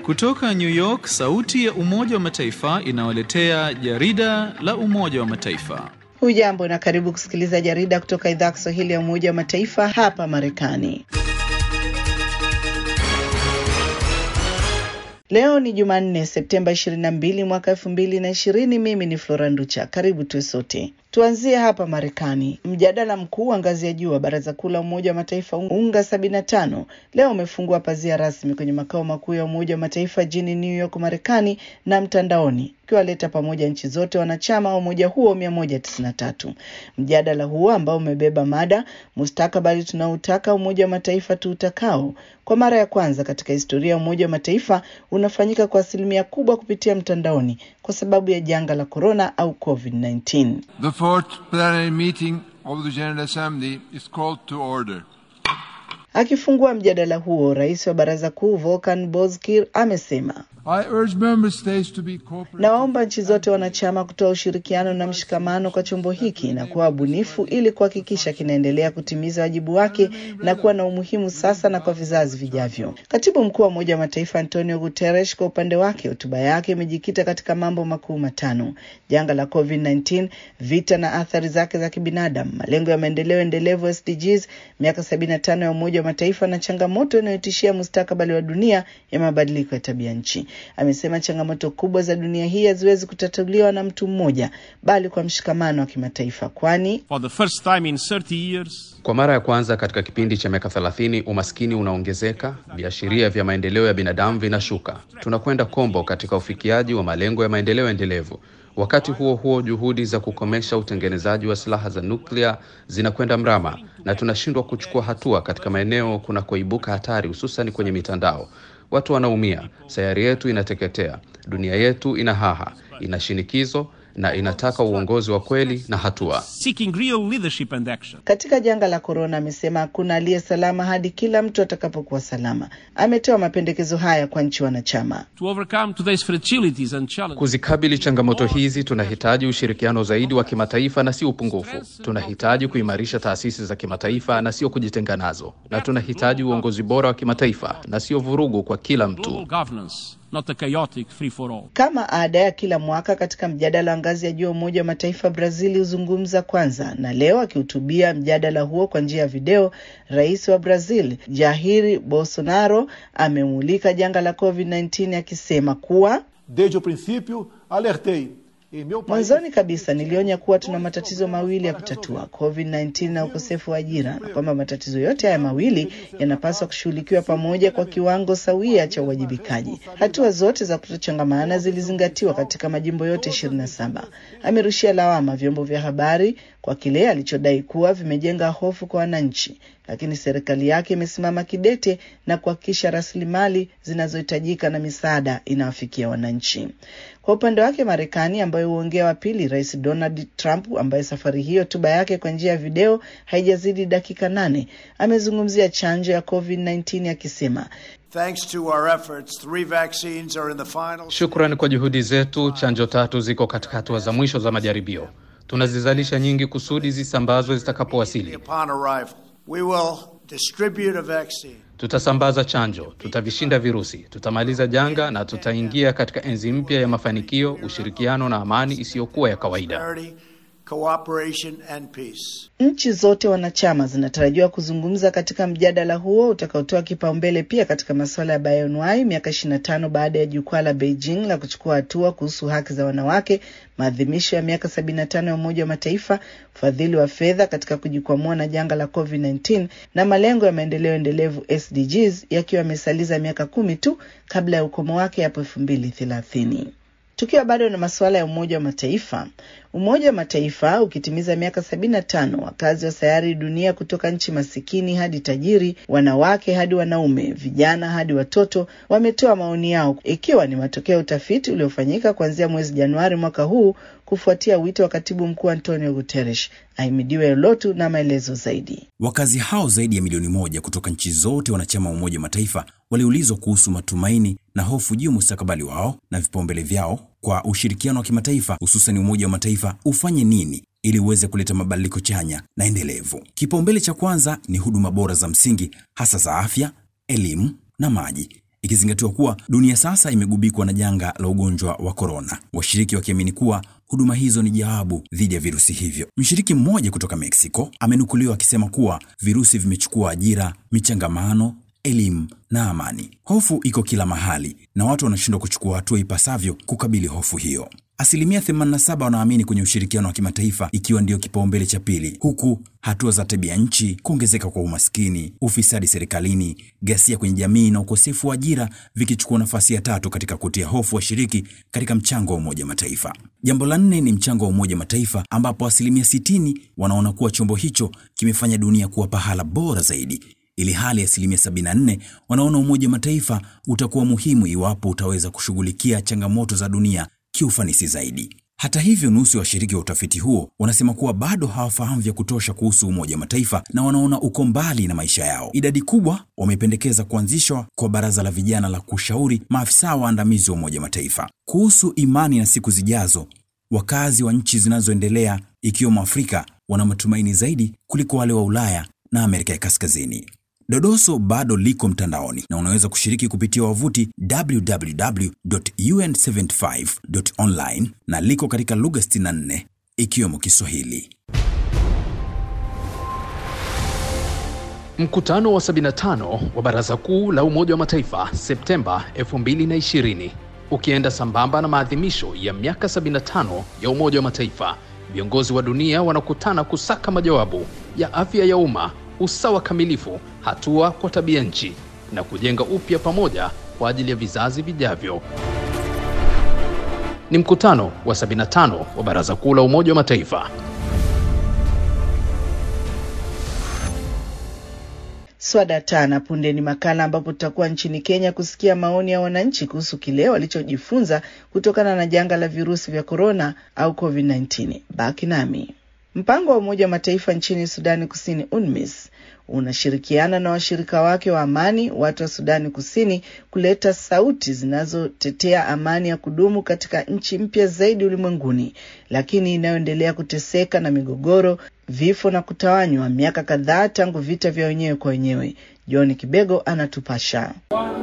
Kutoka New York, sauti ya Umoja wa Mataifa inawaletea jarida la Umoja wa Mataifa. Hujambo na karibu kusikiliza jarida kutoka idhaa ya Kiswahili ya Umoja wa Mataifa hapa Marekani. Leo ni Jumanne, Septemba 22 mwaka 2020. Mimi ni Flora Nducha. Karibu tuwe sote. Tuanzie hapa Marekani. Mjadala mkuu wa ngazi ya juu wa Baraza Kuu la Umoja wa Mataifa UNGA 75 leo umefungua pazia rasmi kwenye makao makuu ya Umoja wa Mataifa jijini New York, Marekani na mtandaoni ukiwaleta pamoja nchi zote wanachama wa umoja huo 193. Mjadala huo ambao umebeba mada mustakabali tunaotaka Umoja wa Mataifa tuutakao, kwa mara ya kwanza katika historia ya Umoja wa Mataifa unafanyika kwa asilimia kubwa kupitia mtandaoni kwa sababu ya janga la korona au COVID-19. The fourth plenary meeting of the General Assembly is called to order. Akifungua mjadala huo, rais wa baraza kuu Volkan Bozkir amesema I urge member states to be cooperative. Nawaomba nchi zote wanachama kutoa ushirikiano na mshikamano kwa chombo hiki na kuwa wabunifu ili kuhakikisha kinaendelea kutimiza wajibu wake na kuwa na umuhimu sasa na kwa vizazi vijavyo. Katibu mkuu wa Umoja wa Mataifa Antonio Guterres kwa upande wake, hotuba yake imejikita katika mambo makuu matano: janga la COVID-19, vita na athari zake za kibinadamu, malengo ya maendeleo endelevu SDGs, miaka 75 ya Umoja wa Mataifa na changamoto inayotishia mustakabali wa dunia ya mabadiliko ya tabia nchi. Amesema changamoto kubwa za dunia hii haziwezi kutatuliwa na mtu mmoja, bali kwa mshikamano wa kimataifa, kwani For the first time in 30 years, Kwa mara ya kwanza katika kipindi cha miaka 30 umaskini unaongezeka, viashiria vya maendeleo ya binadamu vinashuka. Tunakwenda kombo katika ufikiaji wa malengo ya maendeleo endelevu. Wakati huo huo, juhudi za kukomesha utengenezaji wa silaha za nuklia zinakwenda mrama na tunashindwa kuchukua hatua katika maeneo kunakoibuka hatari, hususan kwenye mitandao. Watu wanaumia, sayari yetu inateketea, dunia yetu ina haha, ina shinikizo na inataka uongozi wa kweli na hatua. seeking real leadership and action. katika janga la korona amesema hakuna aliye salama hadi kila mtu atakapokuwa salama. Ametoa mapendekezo haya kwa nchi wanachama. To overcome today's fragilities and challenges, Kuzikabili changamoto hizi tunahitaji ushirikiano zaidi wa kimataifa na sio upungufu. Tunahitaji kuimarisha taasisi za kimataifa na sio kujitenga nazo, na tunahitaji uongozi bora wa kimataifa na sio vurugu kwa kila global mtu. governance, not a chaotic free-for-all. Kama ada ya kila mwaka katika mjadala wa ngazi ya juu wa Umoja wa Mataifa, Brazil huzungumza kwanza, na leo akihutubia mjadala huo kwa njia ya video, rais wa Brazil Jair Bolsonaro amemulika janga la COVID-19 akisema kuwa Desde o princípio, alertei. Em meu país, Mwanzoni kabisa nilionya kuwa tuna matatizo mawili ya kutatua, COVID-19 na ukosefu wa ajira, na kwamba matatizo yote haya mawili yanapaswa kushughulikiwa pamoja kwa kiwango sawia cha uwajibikaji. Hatua zote za kutochangamana zilizingatiwa katika majimbo yote 27. Amerushia lawama vyombo vya habari kwa kile alichodai kuwa vimejenga hofu kwa wananchi, lakini serikali yake imesimama kidete na kuhakikisha rasilimali zinazohitajika na misaada inawafikia wananchi. Kwa upande wake Marekani, ambayo huongea wa pili, Rais Donald Trump, ambaye safari hiyo hotuba yake kwa njia ya video haijazidi dakika nane, amezungumzia chanjo ya COVID-19 akisema Thanks to our efforts, three vaccines are in the final. Shukrani kwa juhudi zetu, chanjo tatu ziko katika hatua za mwisho za majaribio. Tunazizalisha nyingi kusudi zisambazwe zitakapowasili. Upon arrival, we will distribute a vaccine. Tutasambaza chanjo, tutavishinda virusi, tutamaliza janga na tutaingia katika enzi mpya ya mafanikio, ushirikiano na amani isiyokuwa ya kawaida. Prosperity, cooperation, and peace. Nchi zote wanachama zinatarajiwa kuzungumza katika mjadala huo utakaotoa kipaumbele pia katika masuala ya bioanuwai miaka 25 baada ya jukwaa la Beijing la kuchukua hatua kuhusu haki za wanawake, maadhimisho ya miaka 75 ya Umoja wa Mataifa, ufadhili wa fedha katika kujikwamua na janga la COVID-19 na malengo ya maendeleo endelevu SDGs yakiwa yamesaliza miaka kumi tu kabla ya ukomo wake hapo 2030. Tukiwa bado na masuala ya Umoja wa Mataifa, Umoja wa Mataifa ukitimiza miaka sabini na tano, wakazi wa sayari dunia kutoka nchi masikini hadi tajiri, wanawake hadi wanaume, vijana hadi watoto wametoa maoni yao, ikiwa ni matokeo ya utafiti uliofanyika kuanzia mwezi Januari mwaka huu kufuatia wito wa katibu mkuu Antonio Guterres. Ahimidiwe Lotu na maelezo zaidi. Wakazi hao zaidi ya milioni moja kutoka nchi zote wanachama wa Umoja wa Mataifa waliulizwa kuhusu matumaini na hofu juu ya mustakabali wao na vipaumbele vyao kwa ushirikiano wa kimataifa, hususan Umoja wa Mataifa ufanye nini ili uweze kuleta mabadiliko chanya na endelevu. Kipaumbele cha kwanza ni huduma bora za msingi, hasa za afya, elimu na maji, ikizingatiwa kuwa dunia sasa imegubikwa na janga la ugonjwa wa korona, washiriki wakiamini kuwa huduma hizo ni jawabu dhidi ya virusi hivyo. Mshiriki mmoja kutoka Mexico amenukuliwa akisema kuwa virusi vimechukua ajira, michangamano, elimu na amani. Hofu iko kila mahali na watu wanashindwa kuchukua hatua ipasavyo kukabili hofu hiyo. Asilimia 87 wanaamini kwenye ushirikiano wa kimataifa ikiwa ndiyo kipaumbele cha pili, huku hatua za tabia nchi, kuongezeka kwa umaskini, ufisadi serikalini, ghasia kwenye jamii na ukosefu wa ajira vikichukua nafasi ya tatu katika kutia hofu washiriki katika mchango wa Umoja Mataifa. Jambo la nne ni mchango wa Umoja Mataifa ambapo asilimia 60 wanaona kuwa chombo hicho kimefanya dunia kuwa pahala bora zaidi ili hali asilimia 74 wanaona Umoja Mataifa utakuwa muhimu iwapo utaweza kushughulikia changamoto za dunia kiufanisi zaidi. Hata hivyo, nusu ya washiriki wa utafiti huo wanasema kuwa bado hawafahamu vya kutosha kuhusu Umoja wa Mataifa na wanaona uko mbali na maisha yao. Idadi kubwa wamependekeza kuanzishwa kwa baraza la vijana la kushauri maafisa waandamizi wa Umoja wa Mataifa kuhusu imani na siku zijazo. Wakazi wa nchi zinazoendelea ikiwemo Afrika wana matumaini zaidi kuliko wale wa Ulaya na Amerika ya Kaskazini. Dodoso bado liko mtandaoni na unaweza kushiriki kupitia wavuti www.un75.online na liko katika lugha 64 ikiwemo Kiswahili. Mkutano wa 75 wa Baraza Kuu la Umoja wa Mataifa Septemba 2020 ukienda sambamba na maadhimisho ya miaka 75 ya Umoja wa Mataifa, viongozi wa dunia wanakutana kusaka majawabu ya afya ya umma, usawa kamilifu, hatua kwa tabia nchi na kujenga upya pamoja kwa ajili ya vizazi vijavyo. Ni mkutano wa 75 wa Baraza Kuu la Umoja wa Mataifa. Swada tana punde ni makala ambapo tutakuwa nchini Kenya kusikia maoni ya wananchi kuhusu kile walichojifunza kutokana na janga la virusi vya korona au COVID-19. Baki nami. Mpango wa Umoja wa Mataifa nchini Sudani Kusini, UNMISS, unashirikiana na washirika wake wa amani, watu wa Sudani Kusini, kuleta sauti zinazotetea amani ya kudumu katika nchi mpya zaidi ulimwenguni, lakini inayoendelea kuteseka na migogoro, vifo na kutawanywa miaka kadhaa tangu vita vya wenyewe kwa wenyewe. John Kibego anatupasha.